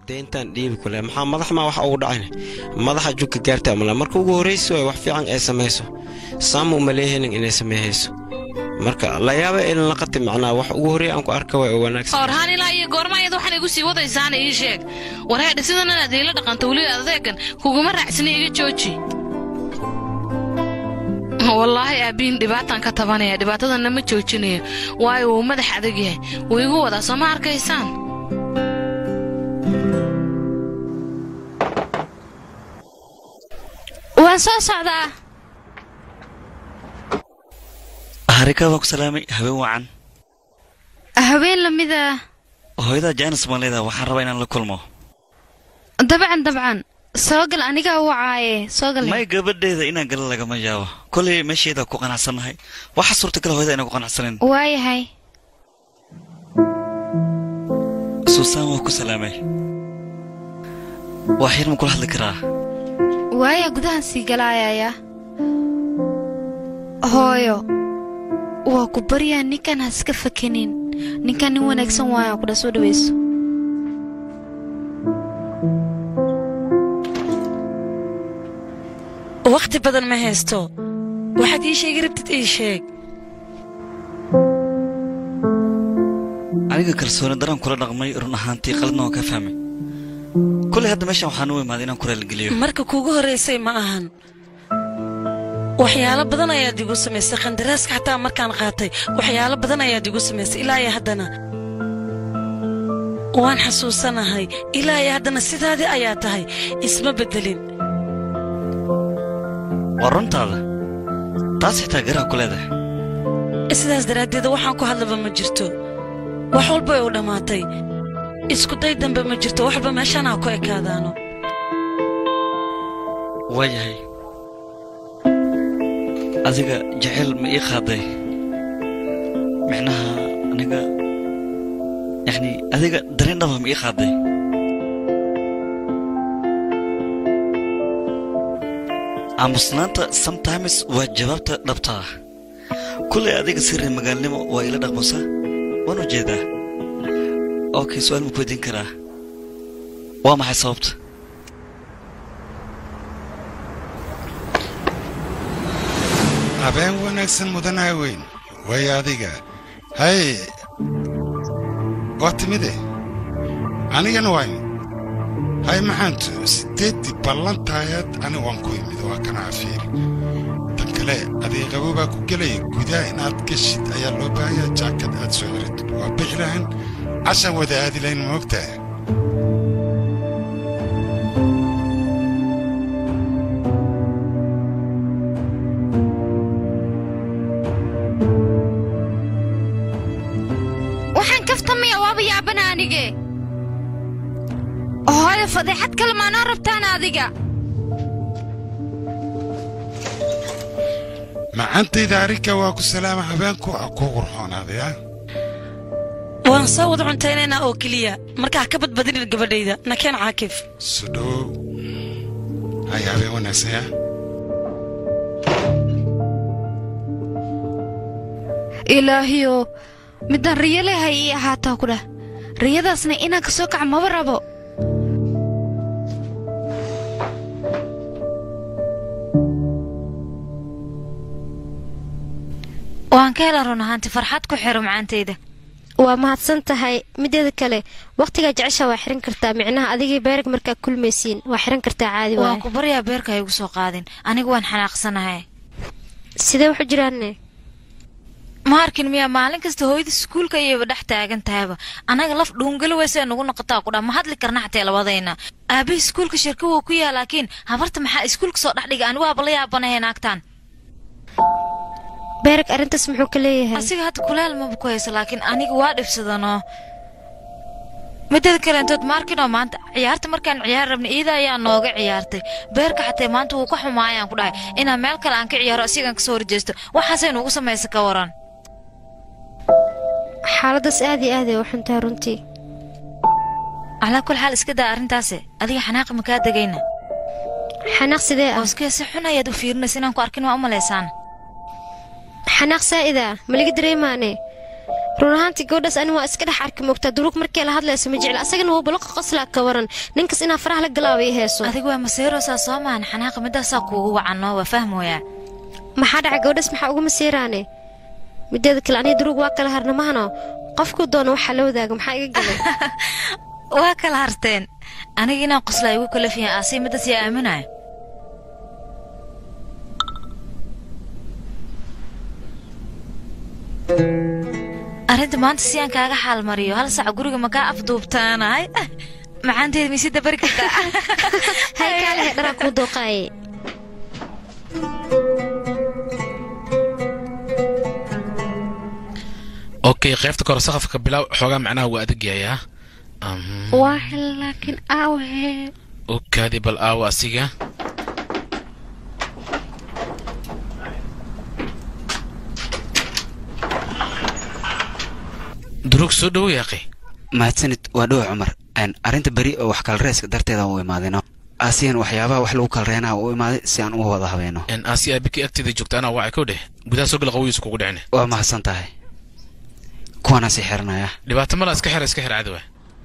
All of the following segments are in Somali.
deyntaan dhiibi kule maxaa madax maa wax ugu dhacayna madaxa jugka gaarta amala marka ugu horraysi waay wax fiican ay samayso saama uma leehelin inay sameehayso marka la yaaba ilin laqati macnaa wax ugu horreey aan ku arka waay oo wanaagsan orhaan ilaa iyo goorma iyada waxaan igu sii wadaysaana ii sheeg wareedha sidan inaad iila dhaqanto weliba adeegan kuguma raacsina iga jooji wallaahi aabbiin dhibaataan ka tabanaya dhibaatadana ma joojinayo waayo wuu madax adag yahay wuu igu wadaa soo ma arkaysaan waan soo socdaa harika baa ku salaamay habeen wacan haween lamida hooyada jaanis baan leedaha waxaan rabaa inaan la kulmo dabcan dabcan soo gal anigaa wacaaye soo gal may gabadheeda inaan gala lagama yaabo kolay meesheeda ku qanacsannahay waxa suurtagal hooyada inaan ku qanacsanin waayahay suusaan waa ku salaamay waa xir ma kula hadli karaa waaya gudahan sii galaayaya hooyo waa ku baryaa ninkan ha iska fakenin ninkan nin wanaagsan waaya kudha soo dhawayso wakhti badan ma haysto waxaad ii sheegi rabtid ii sheeg aniga kalsooni daraan kula dhaqmay run ahaantii qaladna waan ka fahmay kolay hadda meeshan waxaan u imaaday inaan ku raaligeliyo marka kuugu horraysay ma ahan waxyaalo badan ayaad igu samaysay qandaraaska xataa markaan qaatay waxyaalo badan ayaad igu samaysay ilaa iyo haddana waan xasuusanahay ilaa iyo haddana sidaadii ayaa tahay isma beddelin waa runtaada taas xitaa garaa ku leedahay sidaas daraaddeed waxaan ku hadlaba ma jirto wax walba way u dhammaatay isku day dambe ma jirto wax walba meeshaan ha ku ekaadaano waayahay adiga jecel ma ii qaaday micnaha aniga yacni adiga dareen dhaba ma ii qaaday aamusnaanta sometimes waa jawaabta dhabta ah kullay adiga sirri magaalnimo waa ila dhaqmusa waan u jeedaa okay su-aal ma ku weydiin karaa waa maxay sababta habeen wanaagsan mudanaha weyn way adiga hay waa timide anigana waa imid hay maxaantu siddeeddii ballantaayad ani waan ku imid waa kana cafiiri tan kale adiga qabo baa ku gelaya gudaha inaad geshid ayaa loo baahanyaa jaakad aad soo xiritid waa bixi lahan cashan wada aadi lahayn moogtaha waxaan kaftamaya waaba yaabana anige hooyo fadeexad kale maanoo rabtaan adiga macantayda arrinka waa ku salaama habeenku a ku qurxoonaaday ah waan soo wada cuntaynaynaa oo keliya markaa ka badbadinin gabadhayda nakeen caakif sudhow hay habeen wanaagsan ah ilaahiyo midaan riyo leehay ii ahaataa ku dhah riyadaasna inaan ka soo kaca maba rabo waan ka hela run ahaanti farxad ku xiro macaantayda waa mahadsan tahay mideeda kale wakhtigaa jecesha waa xiran kartaa micnaha adigii beerag markaa kulmaysiin waa xiran kartaa caadi waan waay ku baryaa beerka ha igu soo qaadin anigu waan xanaaqsanahay sidee waxu jiraanne ma arkin miyaa maalin kasta hooyada iskuulka ayayba dhex taagan tahayba annaga laf dhuungeli weyse nagu noqotaa ku dhaa ma hadli karna xatee labadayna aabbahi iskuulka shirka wuu ku yaa laakiin habarta maxaa iskuulka soo dhex dhiga anigu waaba la yaabanahay naagtaan beerag arrintaas muxuu ka leeyahay asiga hadda kuleel maba ku hayso laakiin aniga waa dhibsadanoo mideeda kaleentood maarkinoo maanta ciyaarta markaan ciyaar rabnay iida ayaa nooga ciyaartay beerka xatee maanta wuu ka xumaayaan ku dhahay inaan meel kale aan ka ciyaaro asigaan kasoo horjeesto waxaasay nugu samaysa ka waran xaaladaas aad iyo aad ay u xuntahay runtii calaa kul xaal iska daa arrintaase adiga xanaaqa ma kaa degayna xanaaq sidee ah hooskee si xun ayaad u fiirinaysa inaan ku arkin waa u malaysaan xanaaq saa'ida maliga dareemaane run ahaantii gabadhaas ani waa iska dhex arki moogtaa duruug markii la hadlayso ma jecla asagana waa baloqa qoslaa ka waran ninkas inaa faraha la galaabay heeso adiga waa maseeroosaa soo maahan xanaaqa midaasaa kuugu wacanoo waa fahmooyaa maxaa dhacay gabadhaas maxaa uga masiiraane mideeda kale aniga duruug waa kala harna mahano qofkuu doono waxaa la wadaaga maxaa iga galay waa kala harteen aniga inaan qoslaa igu kalafiyan aasii midaas yaa aaminaya arrinta maanta si aan kaaga xaalmariyo hal sac guriga makaa afduubtaanahay macaanteeda miisida bari kartaa hay kaalehe dharaa kuu dooqaaye okay qaybta kore saqafka bilaaw xoogaa macnaha waa adag yahay ah waa hel laakiin aawahe okaadi bal aawa asiga durug soo dhowo yaaqi mahadsanid waa dhow cumar Een, arrinta beri oo wax kalreeska darteeda u imaadino asiyan waxyaabaha wax lagu kalreenaa u imaaday si aan uga wada habeeno n aasi aabiki agteeda joogta anaa wacay kow dheh gudaha soo gala qawoyiisa kugu dhicine waa mahadsan tahay kuwaana sii xiranaya dhibaato mala iska xira iska xir cadowa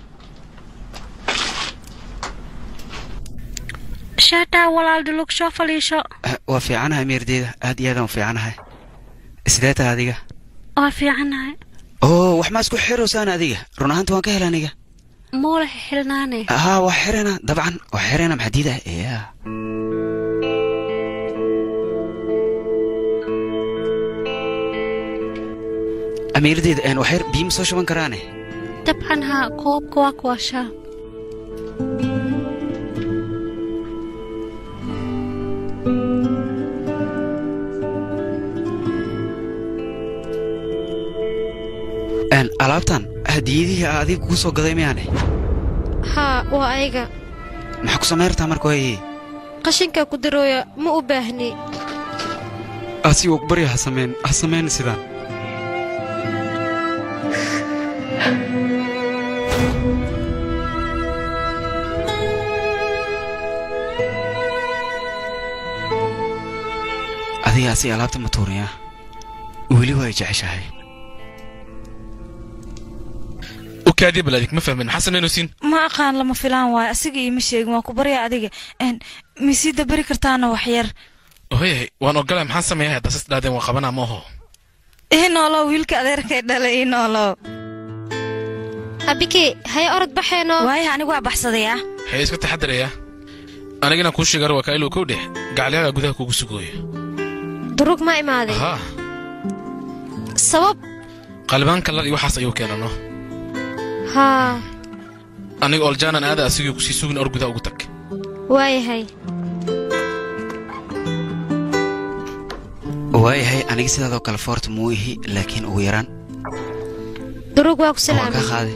shaataa walaal dulug soo faliisho Eh, waa fiicanahay meerdeeda aad iyo aadaan u fiicanahay sidee tahay adiga waa fiicanahay oo wax maa isku xirosaan adiga run ahaanta waan ka hela aniga muula xilnaane haa waa xirana dabcan waa xirana maxaa diidaha ya amiirdeeda een waxyar biima soo shuban karaane dabcan haa koobka waa kuwashaa Een, alaabtan hadiyadihii aa adiga kugu soo gaday miyaane haa waa ayaga maxaa ku samayrtaa marka waaye qashinkaa ku darooya ma u baahni asi waa ku barya ha samayn ha samayn sidaan adiga asi alaabta ma tuuriya weli waa ay jeceshahay okaadi bal adig ma fahmin maxaa samaynaysiin ma aqaan lama filaan waayo asiga iima sheegin waan ku baryaa adiga Een, miisida bari kartaana wax yar hoyahay waan ogolay maxaan sameeyaa haddaa sas dhaadeen waa qabanaa ma oho ii noolow wiilka adeerkay dhalay ii noolow abike haya orod baxeeno waayo anigu waa baxsadayaa hee iska taxadarayaa anigana kuu sheegar waa kailow kow dheh gacalyaga gudaha kugu sugooyo duruug ma imaaday haa sabab qalibaan kalar iyo waxaas ayuu keenano haa aniga oljaanan aada asigii kusii sugin or gudaha ugu tag waayahay waayahay aniga sidaadoo kale foorta muu ihi laakiin ugu yaraan duruug waa ku waan ka salaamay qaaday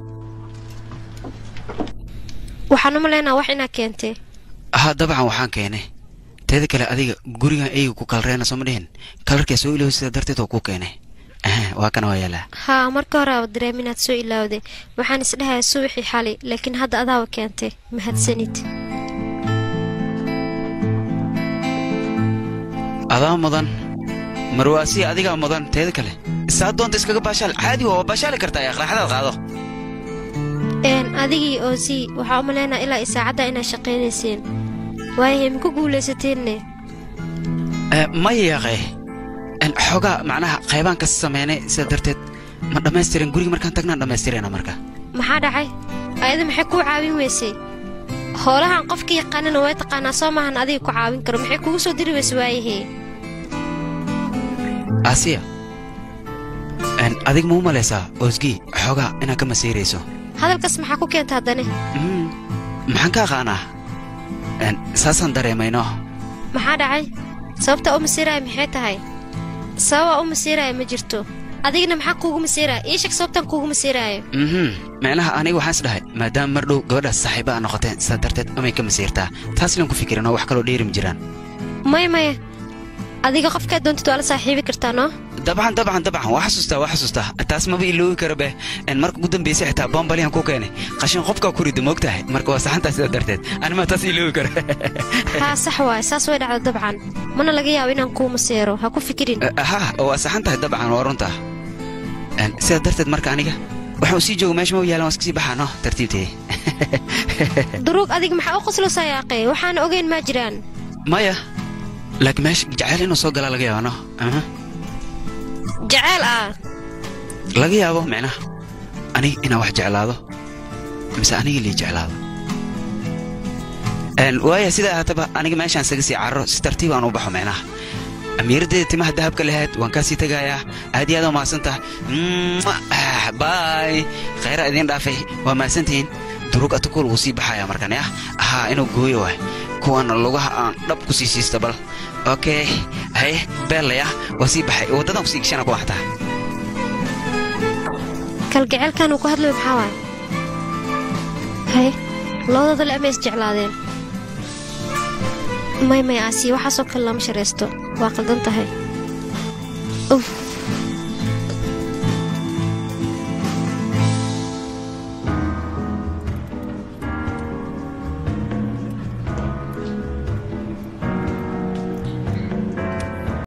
waxaan u malaynaa wax inaa keentay haa dabcan waxaan keenay teeda kale adiga gurigan eyga ku kalreena soo ma dhihin kalarkaa soo ilooy sida darteed oo ku keenay Aha, waa kana waa yaalaa haa marka hore aaba dareem inaad soo ilaawday waxaan isdhahaya subaxii xali laakiin hadda adaaba keentay mahadsanid adaa mudan marwaasi adigaa mudan teeda kale saa doonta iskaga baashaal caadi waa waa baashaali kartaa ee qaraxdaad qaado een adigii oosii waxaa u malaynaa ilaa isaacadda inaad shaqaynayseen waayahay maku guulaysateenne Eh, maya yaaqe En, xoogaa macnaha qaybaan ka sameynay sida darteed ma dhammaystirin guriga markaan tagnaan dhammaystirena marka maxaa dhacay ayada maxay kuu caawin weysay hoolahan qofka yaqaanana way taqaanaa soo maahan adiga ku caawin karo maxay kugu soo diri weyse waayahee asiya En, adiga ma u malaysaa oosgii xoogaa inaad ka masiirayso hadalkaas maxaa ku keenta haddane Mm, maxaan ka aqaanaa En, saasaan dareemayno maxaa dhacay sababta u masiiraya maxay tahay sababaa u masiiraya ma jirto adigana maxaa kuugu masiiraya ii sheeg sababtaan kuugu masiiraayo mhm micnaha aniga waxaan is dhahay maadaama mar dhow gabadhaas saaxiiba aa noqoteen sidaa darteed amay ka masiirtaa taas ilan ku fikirin oo wax kaloo dheeri ma jiraan maya maya adiga qofkaad doontid waa la saaxiibi kartaa noo dabcan dabcan dabcan waa xasuustaa waa xasuustaa taas maba iloobi kara beh En, marka ugu dambaysay xitaa bombalihan ku keenay qashin qofkaa ku rida moogtahay marka waa saxantaa sidaa darteed anima taas iloobi kara haa sax waay saas way dhacda dabcan mana laga yaabo inaan kuu masiiro ha ku fikirin ha waa saxan tahay dabcan waa runta Een, sidaa darteed marka aniga waxaan u sii jooga meesha ma u yaalan waan iska sii baxaa no tartiibtee duruug adiga maxaa u qoslaysaa yaaqee waxaan ogeyn maa jiraan maya laakiin meesha jacayl inuu soo galaa laga yaaba no Aha. jaceyl ah laga yaabo micnaha aniga inaan wax jeclaado mise aniga lii jeclaado Een, waaya sidaa ahaataba aniga meeshaan isaga sii carro si tartiib aan u baxo micnaha amiiraddeeda timaha dahabka lahayd waan kaa sii tegayaa aad iyo aad waa mahadsantaha baay khayra idiin dhaafay waa mahadsantihiin durug atakul wuu sii baxayaa markan ah ahaa inuu gooyo waay kuwan lugaha aan dhab ku sii siista bal okay haye beellaya waa sii baxay waddadan kusii gashana ku waxtaa kalgaceylkan uu ku hadlayo maxaa waay haye labadooda le ama is jeclaadeen may may aasiya waxaasoo kale lama sharaysto waa qaldan tahay uf